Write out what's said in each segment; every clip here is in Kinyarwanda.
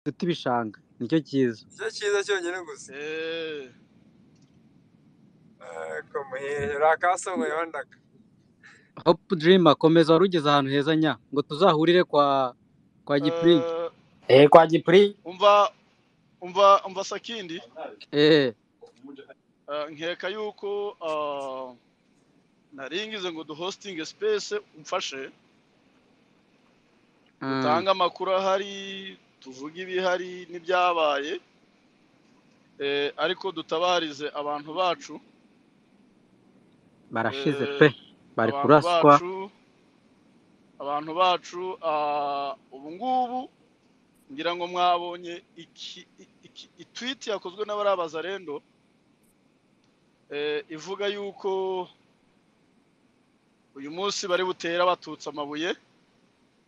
duta ibishanga nicyo cyiza nicyo cyiza cyonyine gusa ariko muhehe uriya kasongoye wandaga hopu dirima komeza wari ugeze ahantu heza nya ngo tuzahurire kwa kwa gipuringi Eh, kwa gipuri umva umva umva sakindi eee eh, nkeka yuko ah, nari ngize ngo duhostinge space umfashe utange amakuru ahari tuvuge ibihari n'ibyabaye eh, ariko dutabarize abantu bacu barashize Eh, pe bari abantu kuraswa bacu- abantu bacu ah, ubu ngubu ngira ngo mwabonye iki i- iki- itwiti yakozwe n'abarabaza rendo eh, ivuga yuko uyu munsi bari butere abatutsi amabuye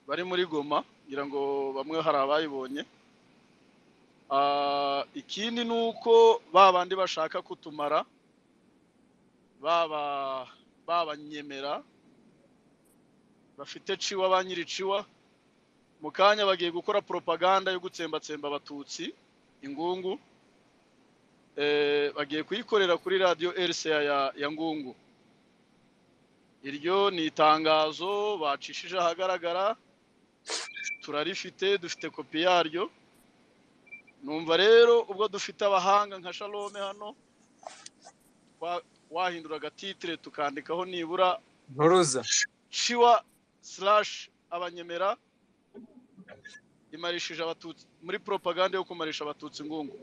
bari muri goma ngira ngo bamwe hari abayibonye Ah, ikindi ni uko ba bandi bashaka kutumara baba babanyemera bafite ciwa ba nyiri ciwa mu kanya bagiye gukora propaganda yo gutsembatsemba abatutsi ingungu eh, bagiye kuyikorera kuri radiyo rca ya, ya ngungu iryo ni itangazo bacishije ahagaragara turarifite dufite kopi yaryo numva rero ubwo dufite abahanga nka shalome hano wa- wahindura agatitire tukandikaho nibura nturuza shiwa slash abanyemera imarishije abatutsi muri propaganda yo kumarisha abatutsi ingungu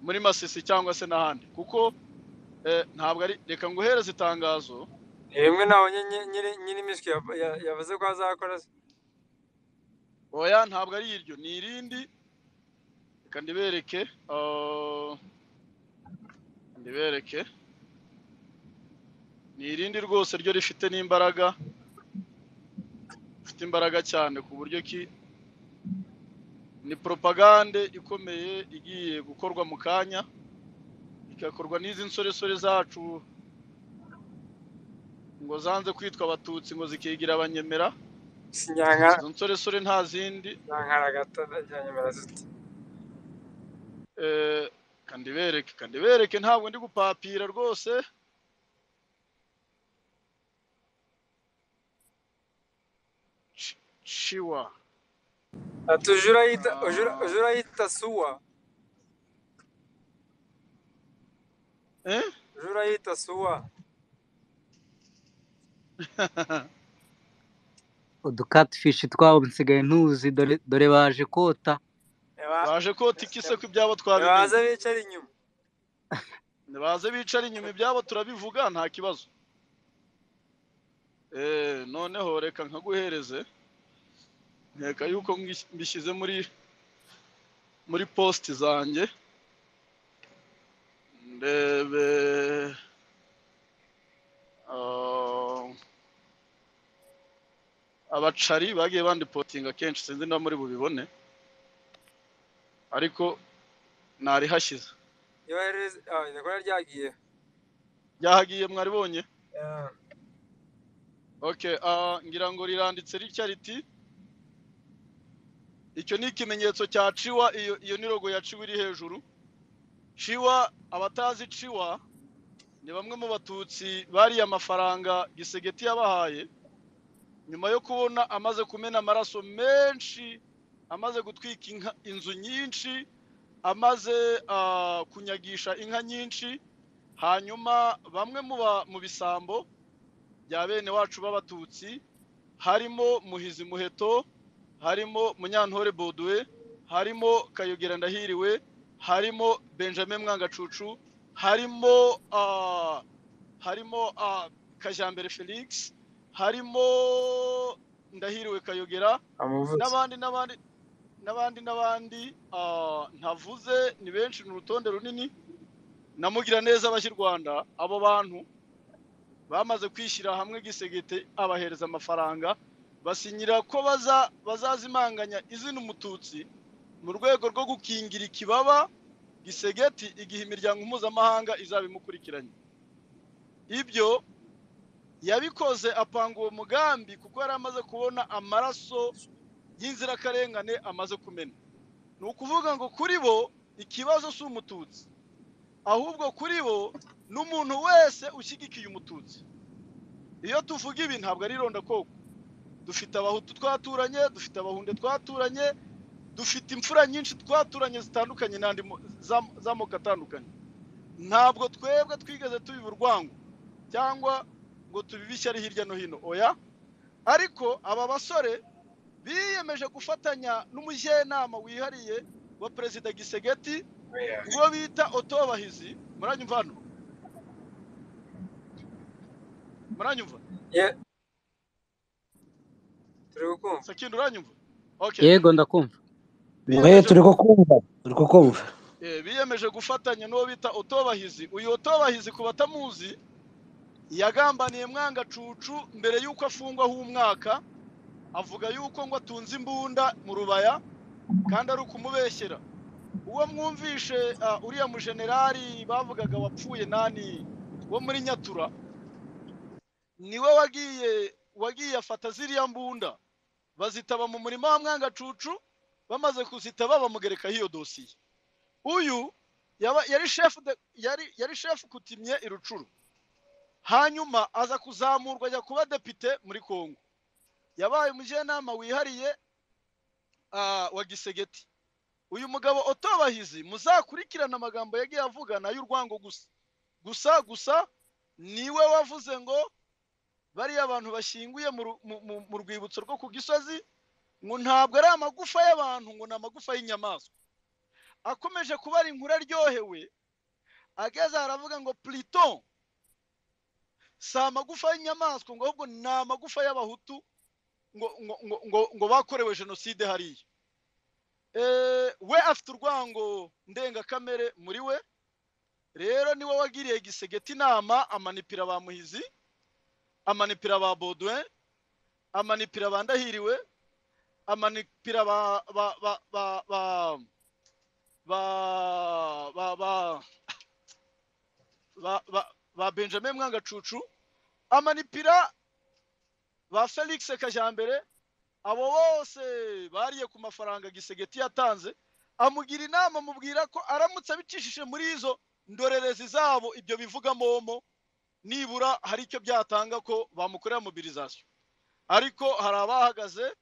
muri masisi cyangwa se n'ahandi kuko eh, ntabwo ari reka nguhereze itangazo ni bimwe nabonye nyi- nyiri- nyiri miswi yav- ya- yavuze ko azakora se. oya ntabwo ari iryo ni irindi reka ndibereke ah, ndibereke ni irindi rwose ryo rifite n'imbaraga rifite imbaraga cyane ku buryo ki ni propagande ikomeye igiye gukorwa mu kanya igakorwa n'izi nsoresore zacu ngo zanze kwitwa abatutsi ngo zikigira abanyemera si nyankara izo nsoresore nta zindi nyankara gato ndajyanyemera ziti Eh, kandibereke kandibereke ntabwo ndi gupapira rwose Ci- ciwa ati uje urayita uje ura- uje urayita suwa eh? uje urayita suwa udukatifishi twabo nsigaye ntuzi dore- dore baje kota Eba- baje kota iki se ko ibyabo twabimenye nibaze bicara inyuma nibaze bicara inyuma ibyabo turabivuga nta kibazo Eh, noneho reka nkaguhereze nkeka yuko mbis- mbishyize muri muri posti zanjye ndebe ah, abacari bagiye bandipotinga kenshi sinzi niba muri bubibone ariko narihashyize yohereze ah iryo kola ryagiye ryahagiye mwaribonye Yeah. Okay, ah ngira ngo riranditse ritya riti icyo ni ikimenyetso cya ciwa iyo iyo ni logo ya ciwa iri hejuru ciwa abatazi ciwa ni bamwe mu batutsi bariye amafaranga gisegeti yabahaye nyuma yo kubona amaze kumena amaraso menshi amaze gutwika inka, inzu nyinshi amaze ah, kunyagisha inka nyinshi hanyuma bamwe mu ba- mu bisambo bya bene wacu b'abatutsi harimo muhizi muheto harimo munyantore boduwe harimo kayogera ndahiriwe harimo benjamin mwangacucu harimo ah, harimo ah, kajyambere felix harimo ndahiriwe kayogera amuvutse n'abandi n'abandi n'abandi n'abandi ah, ntavuze ni benshi ni urutonde runini namugira neza abashyi rwanda abo bantu bamaze kwishyira hamwe gisegete abahereza amafaranga basinyira ko baza bazazimanganya izina umututsi mu rwego rwo gukingira ikibaba gisegeti igihe imiryango mpuzamahanga izabimukurikiranye ibyo yabikoze apanga uwo mugambi kuko yari amaze kubona amaraso y'inzirakarengane amaze kumena ni ukuvuga ngo kuri bo ikibazo si umututsi ahubwo kuri bo ni umuntu wese ushyigikiye umututsi iyo tuvuga ibi ntabwo ari irondakoko dufite abahutu twaturanye dufite abahunde twaturanye dufite imfura nyinshi twaturanye zitandukanye n'andi mo- z'am- z'amoko atandukanye ntabwo twebwe twigeze tubiba urwango cyangwa ngo tubibe ishyari hirya no hino oya ariko aba basore biyemeje gufatanya n'umujyanama wihariye wa perezida gisegeti uwo bita otobahizi muranyumva hano muranyumva turi gukumva sakindu uranyumva okay yego ndakumva mwe turi kukumva turi kukumva Eh, biyemeje gufatanya n'uwo bita otobahizi uyu otobahizi ku batamuzi yagambaniye mwanga cucu mbere y'uko afungwaho umwaka avuga yuko ngo atunze imbunda mu rubaya kandi ari ukumubeshyera uwo mwumvishe ah, uriya mujenerali bavugaga wapfuye nani wo muri nyatura niwe wagiye wagiye afata ziriya mbunda bazitaba mu murima wa mwanga cucu bamaze kuzitaba bamugerekaho iyo dosiye uyu yaba yari shefu de- yari yari shefu kutimye i Rucuru hanyuma aza kuzamurwa ajya kuba depite muri Kongo yabaye umujyanama wihariye ah, wa Gisegeti uyu mugabo otobahizi muzakurikirana amagambo yagiye avugana y'urwango gusa gusa gusa niwe wavuze ngo bariya abantu bashyinguye mu ru- mu- mu- mu rwibutso rwo ku gisozi ngo ntabwo ari amagufa y'abantu ngo ni amagufa y'inyamaswa akomeje kubara inkuru aryohewe ageze aho aravuga ngo Pluton si amagufa y'inyamaswa ngo ahubwo ni amagufa y'abahutu ngo ngo ngo ngo, ngo bakorewe jenoside hariya Eh, we afite urwango ndengakamere muri we rero niwe wagiriye gisegeti inama amanipira ba muhizi amanipira ba Baudouin amanipira ba ndahiriwe amanipira ba ba ba ba, ba ba ba ba ba ba ba Benjamin Mwangacucu amanipira ba Felix Kajambere abo bose bariye ku mafaranga gisegeti yatanze amugira inama amubwira ko aramutse abicishije muri izo ndorerezi zabo ibyo bivuga momo nibura hari icyo byatanga ko bamukorera mobilisation ariko hari abahagaze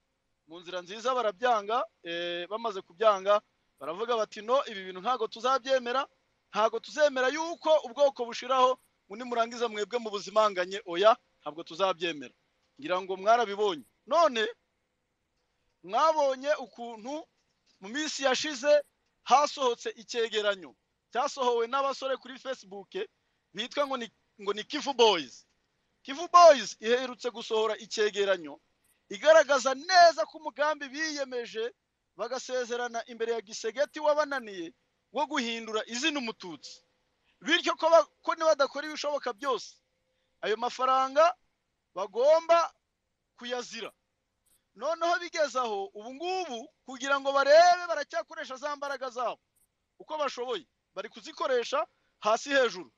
mu nzira nziza barabyanga eh, bamaze kubyanga baravuga bati no ibi bintu ntabwo tuzabyemera ntabwo tuzemera yuko ubwoko bushiraho ngo nimurangiza mwebwe mu buzimanganye oya ntabwo tuzabyemera ngira ngo mwarabibonye none mwabonye ukuntu mu minsi yashize hasohotse icyegeranyo cyasohowe n'abasore kuri facebook bitwa ngo ni ngo ni kivu boys kivu boys iherutse gusohora icyegeranyo igaragaza neza ko umugambi biyemeje bagasezerana imbere ya gisegeti wabananiye wo guhindura izina umututsi bityo ko ba- ko nibadakora ibishoboka byose ayo mafaranga bagomba kuyazira noneho bigeze aho ubu ngubu kugira ngo barebe baracyakoresha za mbaraga zabo uko bashoboye bari kuzikoresha hasi hejuru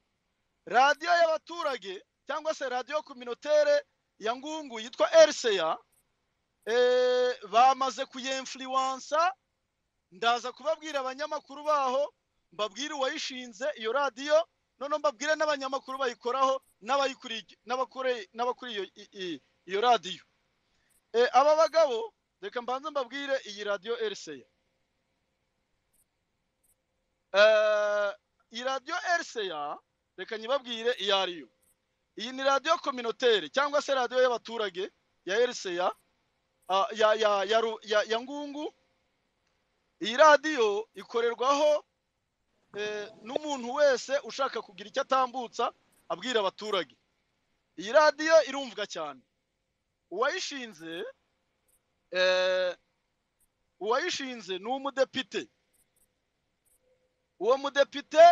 radiyo y'abaturage cyangwa se radiyo kominotere ya ngungu yitwa RCA eh, bamaze kuyemfluwansa ndaza kubabwira abanyamakuru baho mbabwire uwayishinze iyo radiyo noneho mbabwire n'abanyamakuru bayikoraho n'abayikuriye- n'abakore- n'abakuriye iyo- i- i- iyo radiyo Eh, aba bagabo reka mbanze mbabwire iyi radiyo RCA Eh, iyi radiyo RCA reka nyibabwire iyo ariyo iyi ni radiyo kominotere cyangwa se radiyo y'abaturage ya RCA ah, ya ya ya Ru- ya, ya ngungu iyi radiyo ikorerwaho eh, n'umuntu wese ushaka kugira icyo atambutsa abwira abaturage iyi radiyo irumvwa cyane uwayishinze eh, uwayishinze ni umudepite uwo mudepite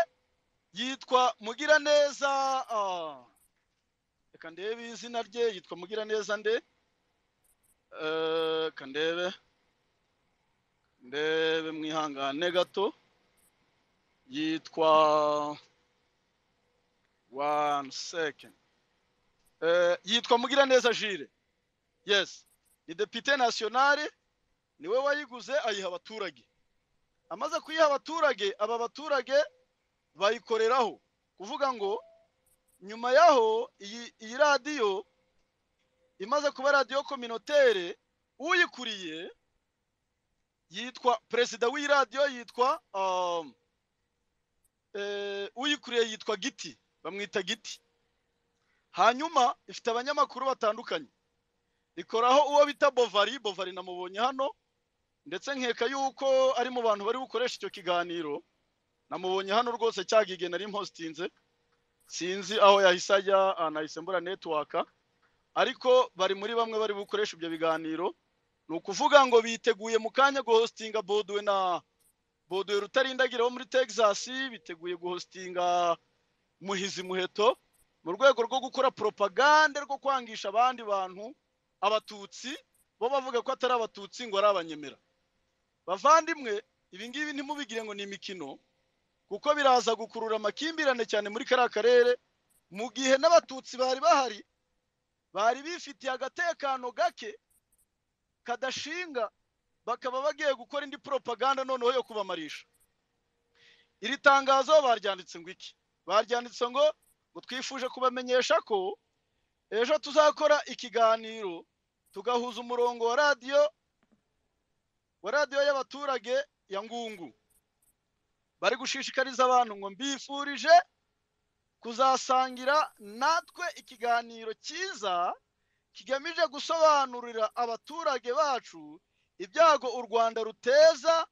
yitwa mugiraneza ah, reka ndebe izina rye yitwa mugiraneza nde Eh, ka ndebe ndebe mwihangane gato yitwa one second Eh, yitwa mugiraneza jire yes ni depute nationale niwe wayiguze ayiha abaturage amaze kuyiha abaturage aba baturage bayikoreraho kuvuga ngo nyuma yaho iyi iyi radiyo imaze kuba radiyo kominotere uyikuriye yitwa perezida w'iyi radiyo yitwa um, eh, uyikuriye yitwa giti bamwita giti hanyuma ifite abanyamakuru batandukanye ikoraho uwo bita bovari bovari namubonye hano ndetse nkeka yuko ari mu bantu bari bukoresha icyo kiganiro namubonye hano rwose cyagige nari mpostinze sinzi aho yahise ajya ah, nahise mbura netiwaka ariko bari muri bamwe bari bukoresha ibyo biganiro ni ukuvuga ngo biteguye mu kanya guhostinga boduwe na boduwe rutarindagira wo muri texas biteguye guhostinga muhizi muheto mu rwego rwo gukora propagande rwo kwangisha abandi bantu abatutsi bo bavuga ko atari abatutsi ngo ari abanyemera bavandimwe ibi ngibi ntimubigire ngo ni imikino kuko biraza gukurura amakimbirane cyane muri kariya karere mu gihe n'abatutsi bari bahari bari bifitiye agatekano gake kadashinga bakaba bagiye gukora indi propaganda noneho yo kubamarisha iri tangazo baryanditse ngo iki baryanditse ngo ngo twifuje kubamenyesha ko ejo tuzakora ikiganiro tugahuza umurongo wa radiyo wa radiyo y'abaturage ya ngungu bari gushishikariza abantu ngo mbifurije kuzasangira natwe ikiganiro cyiza kigamije gusobanurira abaturage bacu ibyago u rwanda ruteza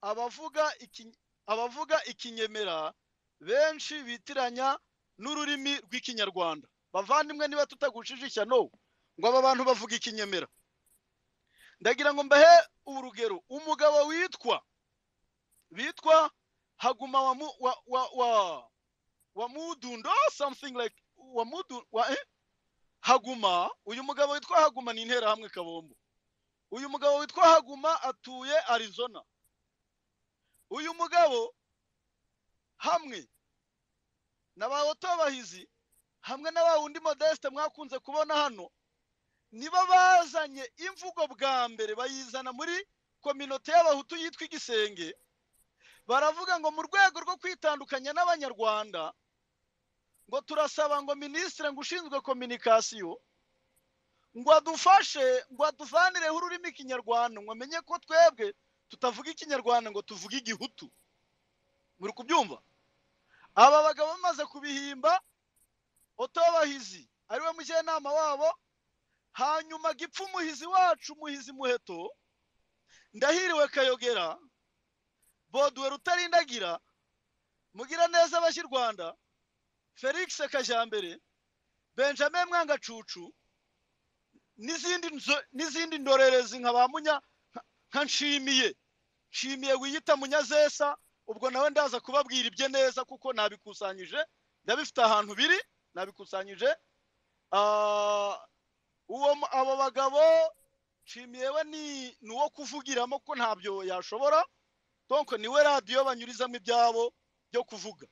abavuga iki- abavuga ikinyemera benshi bitiranya n'ururimi rw'ikinyarwanda bavandimwe niba tutagushishishya no ngo aba bantu bavuga ikinyemera ndagira ngo mbahe urugero umugabo witwa bitwa haguma wa mu- wa wa wa wa mudundo something like wa mudu wa eh? haguma uyu mugabo witwa haguma ni interahamwe kabombo uyu mugabo witwa haguma atuye arizona uyu mugabo hamwe na ba otobahizi hamwe na ba wundi modeste mwakunze kubona hano nibo bazanye imvugo bwa mbere bayizana muri kominote y'abahutu yitwa igisenge baravuga ngo mu rwego rwo kwitandukanya n'abanyarwanda ngo turasaba ngo minisitiri ngo ushinzwe kominikasiyo ngo adufashe ngo aduvanireho ururimi kinyarwanda ngo amenye ko twebwe tutavuga ikinyarwanda ngo tuvuge igihutu muri kubyumva aba bagabo bamaze kubihimba otobahizi ariwe mujyanama wabo hanyuma gipfa umuhizi wacu umuhizi muheto ndahiriwe kayogera boduwe rutarindagira mugira neza abashyirwanda felix kajyambere benjamin mwangacucu n'izindi nzo- n'izindi ndorerezi nka ba munya nka- nka nshimiye nshimiye wiyita munyazesa ubwo nawe ndaza kubabwira ibye neza kuko nabikusanyije ndabifite ahantu biri nabikusanyije Ah, uwo mu- abo bagabo nshimiye we ni ni uwo kuvugiramo ko ntabyo yashobora donc niwe radiyo banyurizamo ibyabo byo kuvuga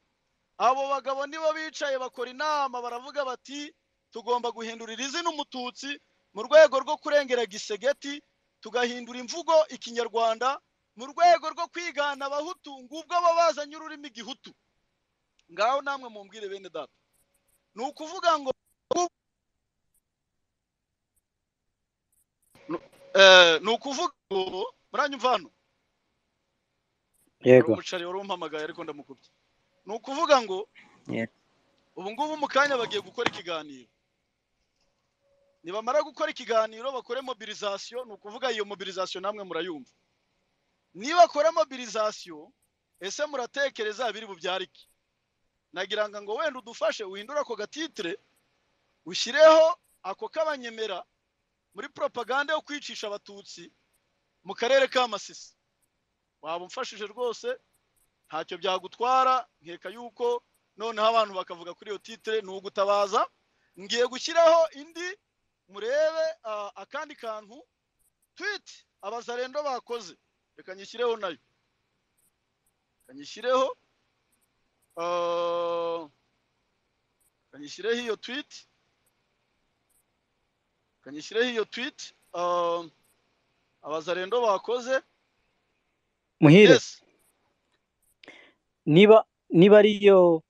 abo bagabo nibo bicaye bakora inama baravuga bati tugomba guhindurira izina umututsi mu rwego rwo kurengera gisegeti tugahindura imvugo ikinyarwanda mu rwego rwo kwigana abahutu ngubwo bo bazanye ururimi gihutu ngaho namwe mumbwire bene data ni ukuvuga ngo Nu- eh, ni ukuvuga ngo muranyumva hano yego umucari wari umpamagaye ariko ndamukubye ni ukuvuga ngo Yeah. ubu ngubu mu kanya bagiye gukora ikiganiro nibamara gukora ikiganiro bakore mobilizasiyo ni ukuvuga iyo mobilizasiyo namwe murayumva nibakora mobilizasiyo ese muratekereza biri bubyare iki nagira ngo ngo wenda udufashe uhindure ako gatitire ushyireho ako k'abanyemera muri propaganda yo kwicisha abatutsi mu karere ka masisi waba umfashije rwose ntacyo byagutwara nkeka yuko noneho abantu bakavuga kuri iyo titire ni ugutabaza ngiye gushyiraho indi murebe ah, akandi kantu twiti abazarendo bakoze reka nyishyireho nayo reka nyishyireho ah, reka nyishyireho iyo twiti reka nyishyireho iyo twiti ah, abazarendo bakoze muhire Yes. niba niba ariyo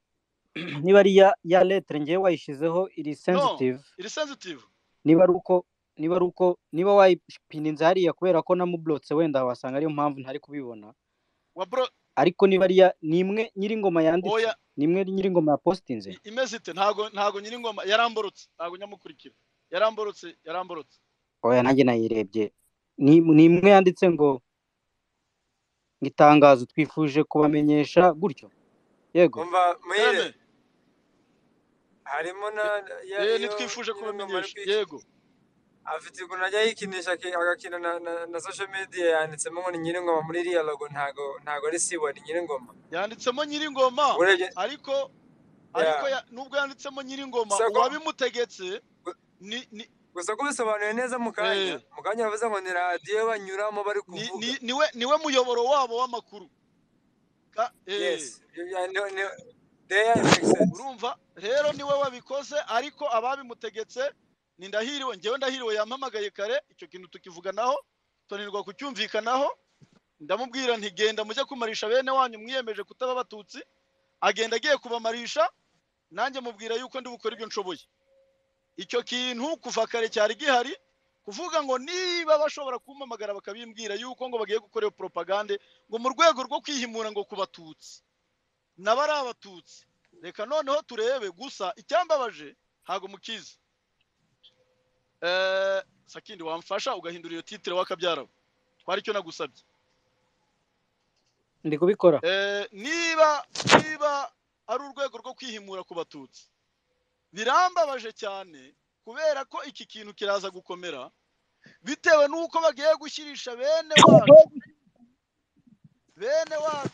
niba ari ya ya letre ngewe wayishyizeho iri sensitive iri sensitive niba ari uko niba ari uko niba wayipininze hariya kubera ko namublotse wenda wasanga ariyo mpamvu ntari kubibona wa bro ariko niba ari iya ni imwe nyir'ingoma yanditse oya ni imwe nyir'ingoma yapositinze i- imeze ite ntago ntago nyir'ingoma yaramborotse ntago nyamukurikira yaramborotse yaramborotse oya nanjye nayirebye ni ni imwe yanditse ngo ngo itangazo twifuje kubamenyesha gutyo yego umva muhire Eme, harimo na ya- eh, iyo- nitwifuje iyo ngoma kubamenyesha ari kwica. yego afite ukuntu ajya yikinisha aki- agakina na, na, na social media yanditsemo ngo ni nyir'ingoma muri iriya logo ntago ntago ari siwa ni nyir'ingoma yanditsemo nyir'ingoma urebye ariko ariko ya- nubwo yanditsemo nyir'ingoma Sako- uwabimutegetse ni ni gusa ko bisobanuye neza mu kanya mu kanya bavuze ngo ni radiyo banyuramo bari ni- kuvuga ni- niwe niwe muyoboro wabo w'amakuru Ka- eh, yes You- you- no, no. they are fixed urumva rero niwe wabikoze ariko ababimutegetse ni ndahiriwe ngewe ndahiriwe yampamagaye kare icyo kintu tukivuganaho tunanirwa kucyumvikanaho ndamubwira nti genda mujye kumarisha bene wanyu mwiyemeje kutaba abatutsi agenda agiye kubamarisha nanjye mubwira yuko ndi bukore ibyo nshoboye icyo kintu kuva kare cyari gihari kuvuga ngo niba bashobora kumpamagara bakabimbwira yuko ngo bagiye gukora iyo propagande ngo mu rwego rwo kwihimura ngo ku batutsi nabo ari abatutsi reka noneho turebe gusa icyambabaje ntago mukizi eh sakindi wamfasha ugahindura iyo titire wakabyarawe twari icyo nagusabye ndi kubikora eh niba niba ari urwego rwo kwihimura ku batutsi birambabaje cyane kubera ko iki kintu kiraza gukomera bitewe n'uko bagiye gushyirisha bene wacu bene wacu